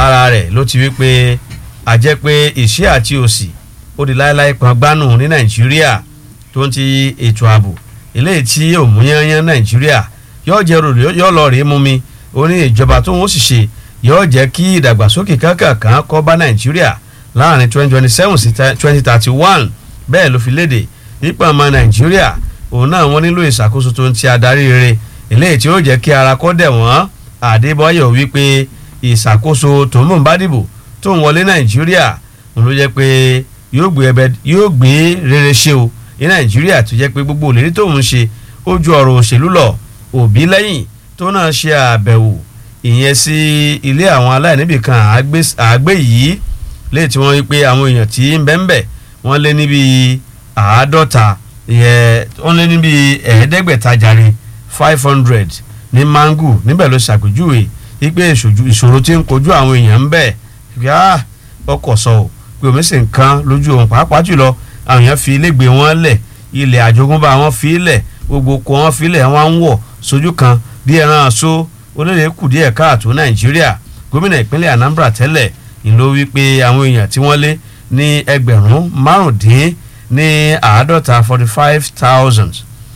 lára rẹ̀ ló ti wí pé àjẹ́ pé ìṣẹ́ àti òsì ó di láéláé kan gbánù ní nàìjíríà tó ń ti ètò ààbò eléyìí tí òmùyányán nàìjíríà yóò jẹ́ rò yóò lọ rèé mú mi ó ní ìjọba tó ń ó sì ṣe yóò jẹ́ kí ìdàgbàsókè kankan kó bá nàìjíríà láàrin twenty twenty seven sí twenty thirty one bẹ́ẹ̀ ló fi léde nípa ọmọ nàìjíríà òun náà wọ́n nílò ìṣàkóso tó ń ti adarí rere eléyìí tí ó jẹ́ kí ara kó dẹ̀ wọ́n àdébọ́yọ̀ wípé ìṣàkóso tó ń bọ̀ ń bá dìbò tó ń wọlé nàìjíríà òun ló jẹ́ pé yóò gbé ẹbẹ yóò gbé rere ṣe o ní nàìjíríà tó jẹ́ pé gbogbo òlérí tó ń ṣe ó ju ọ̀rọ̀ òṣèlú lọ òbí lẹ́yìn tó náà ṣe àbẹ̀wò ìyẹn sí ilé àwọn aláìníbìkan àgbé yìí léè tí wọ́n rí pé àwọn èèyàn tí ń bẹ ń bẹ wọ́n lé níbi àádọ́ta wọ́n lé níbi ẹ̀ẹ́dẹ́gbẹ̀ta jàre five hundred ní mangu níbẹ̀ ló ṣàpèjúwe wípé ìṣòro tí ń kojú àwọn èèyàn ń bẹ ọkọ̀ sọ ò pé omi sì ń kan lójú òun pàápàá jùlọ àwọn èèyàn fi ilé gbé wọn lẹ̀ ilẹ̀ àjogúnbá wọn fi lẹ̀ gbogbo kó wọn fi lẹ̀ wọn ń wọ̀ sójú kan bí ẹran aṣọ olóde kù díẹ̀ káàtó nàìjíríà gómìnà ìpínlẹ̀ anambra tẹ́lẹ̀ ìlú wípé àwọn èèyàn tí wọ́n lé ní ẹgbẹ̀rún márùndín ní àádọ́ta forty five thousand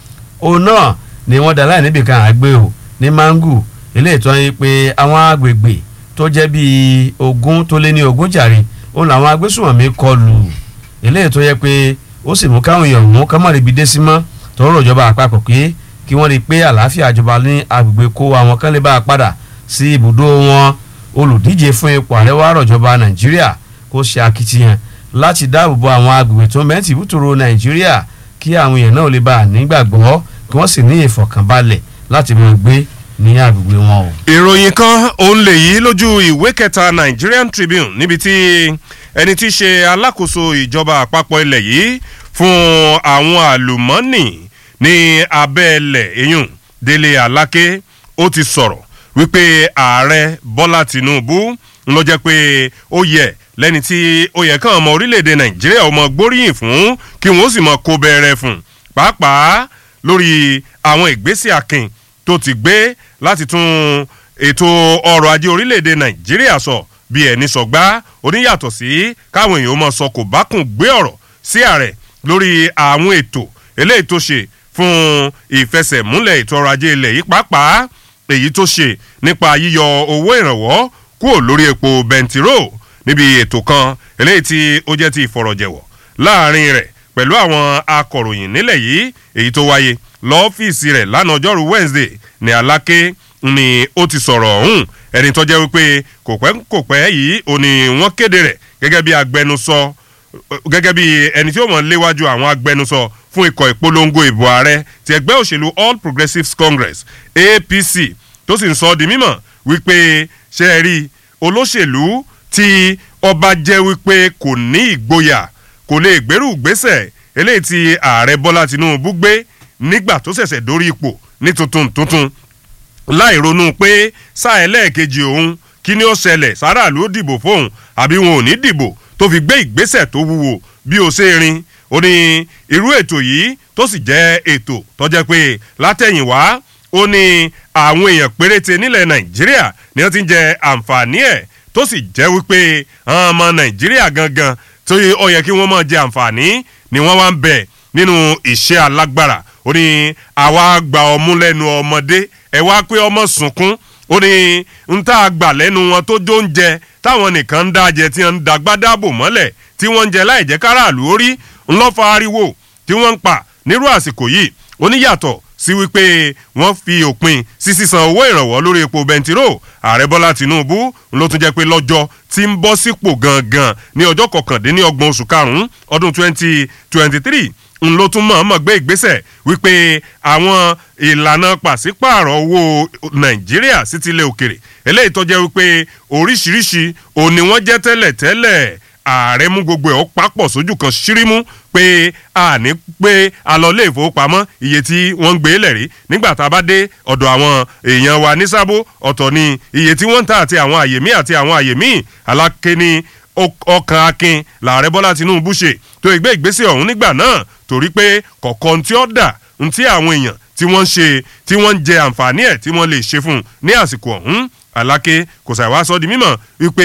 òun náà ni wọ́n dá láì níbi kan àgbé o ní mangu eléyìí tó ń yí pé àwọn agbègbè tó jẹ́ bíi ogún tó lé ní ogún jàre òun làwọn agbésùnmọ̀mí kọlù eléyìí tó yẹ pé ó sì mú káwọn èèyàn mú kámọ́rìbí dé sí mọ́ tọrọ ìjọba àpapọ̀ pé kí wọ́n rí i pé àlàáfíà ìjọba ní agbègbè kó àwọn kan lè bá a padà sí ibùdó wọn olùdíje fún ipò ààrẹ wa rọ̀jọba nàìjíríà kó ṣe akitiyan láti dáàbò bo àwọn agbègbè tó mẹ́tì bútòrò nàìjíríà kí àwọn èèyàn náà lè bá a nígbàgbọ́ kí wọ́n sì ní ìfọ̀kànbalẹ̀ láti mọ̀ gbé ní agbègbè wọn o. ìròyìn kan òun lè yí lójú ìwé kẹta Nigerian Tribune níbi tí ẹni tí í ṣe alákòóso ìjọba àpapọ̀ ilẹ̀ yìí fún àwọn àlùmọ́ọ́nì ní abẹ́ẹ̀lẹ̀ eyín Délé Aláké ó ti sọ̀rọ̀ wípé ààrẹ Bọ́lá Tinubu ń lọ jẹ́ pé ó yẹ lẹ́ni tí ó yẹ kàn ọmọ orílẹ̀-èdè Nàìjíríà ọmọ gbóríyìn fún kí wọ́n sì mọ kó bẹ̀rẹ̀ fún pàápàá lórí àwọn ìgbésẹ̀ akin tó ti gbé láti tún ètò ọrọ̀ ajé orílẹ̀-èdè Nàìjíríà sọ bí ẹni sọgbà oníyàtọ̀ sí káwọn èèyàn mọ̀ sọ kò bá kùn gbé ọ̀rọ̀ sí ààrẹ lórí àwọn ètò eléyìí tó ṣe fún ìfẹsẹ̀múlẹ̀ ètò ọrọ̀ ajé ilẹ̀ yìí pàápàá èyí tó ṣe nípa yíyọ owó ìrànwọ́ kúrò lórí epo bẹntiró níbi ètò kan eléyìí tí ó jẹ́ ti ìfọ̀rọ̀jẹ̀wọ̀ láàrin rẹ̀ pẹ̀lú àwọn akọ̀ròyìn nílẹ̀ yìí èyí tó wáyé lọ́fíìsì rẹ̀ lánàá ọjọ́rú Wednesday ní Aláké ni ó ti sọ̀rọ̀ ọ̀hún ẹni tó jẹ́ wípé kò pẹ́ kò pẹ́ yìí ò ní wọ́n kéde rẹ̀ gẹ́gẹ́ bí agbẹnusọ gẹ́gẹ́ bí ẹni tí ó mọ̀ léwájú àwọn agbẹnusọ fún ikọ̀ ìpolongo ìbò ààrẹ ti ẹgbẹ́ òṣèlú All Progressives Congress APC tó sì ń sọ di mímọ̀ wípé ṣe é rí olóṣèlú tí ọba jẹ́ wípé kò ní ìgboyà kò lè gbèrú gbésẹ̀ eléyìí tí ààrẹ Bọ́lá Tinubu gbé nígbà tó ṣẹ̀ṣẹ̀ dórí ipò ní tuntun tuntun láì ronú pé sáà ẹlẹ́ẹ̀kejì òun kí ni ó ṣẹlẹ̀ sáràlú ó dìbò fóun àbí wọn ò ní dìbò tó fi gbé ìgbésẹ̀ tó wúwo bí ó ṣe rin ó ní irú ètò yìí tó sì jẹ́ ètò tó jẹ́ pé látẹ̀yìnwá ó ní àwọn èèyàn péréte nílẹ̀ nàìjíríà ni wọ́n ti ń jẹ àǹfààní ẹ̀ tó sì jẹ́ wípé àwọn ọmọ nàìjíríà gangan tó ó yẹ kí wọ́n máa jẹ àǹfààní ni wọ́n wá ń bẹ̀ nínú iṣẹ́ alágbára ó ní àwa gba ọmú lẹ́nu ọmọdé ẹ wá pé ọmọ sunkún ó ní ń tá a gbà lẹ́nu wọn tó jó ń jẹ táwọn nìkan ń dájẹ tí wọ́n ń dagbádábò mọ́lẹ̀ tí wọ́n ń jẹ láì jẹ́ káràlú orí ńlọ́fà ariwo tí wọ́n ń pa nírú àsìkò yìí ó ní yàtọ̀ sí wípé wọ́n fi òpin sí sísan owó ìrànwọ́ lórí epo bẹntiró ààrẹ bọ́lá tìǹbù ló tún jẹ́ pé lọ́jọ́ tí ń bọ́ sípò gangan ní ọjọ́ kọkàndínlọ́gbọ̀n oṣù karùn-ún ọdún twenty twenty three n ló tún mọ̀ọ́mọ̀ gbé ìgbésẹ̀ wípé àwọn ìlànà pàṣípààrọ̀ owó nàìjíríà sí tilẹ̀ òkèrè eléyìí tó jẹ́ wípé oríṣiríṣi òní wọ́n jẹ́ tẹ́lẹ̀ tẹ́lẹ̀ ààrẹ mú gbogbo ẹ̀ ó papọ̀ sójú kan ṣírímú pé a ní pé a lọ ilé ìfowópamọ́ iye tí wọ́n ń gbé lẹ̀rí nígbà tá a bá dé ọ̀dọ̀ àwọn èèyàn wa ní sábó ọ̀tọ̀ ni iye tí wọ́n ń ta àti àwọn àyè míì àti àwọn àyè míì aláké ní ọkàn akin làárẹ̀ bọ́lá tinubu ṣe tó ìgbé ìgbésẹ̀ ọ̀hún nígbà náà torí pé kọ̀ọ̀kan tí ó dà ń tí àwọn èèyàn tí wọ́n ń ṣe tí wọ́n ń jẹ àǹfààní ẹ̀ tí wọ́n lè ṣe fún un ní àsìkò ọ̀hún aláké kò ṣàìwá sọ di mímọ̀ wípé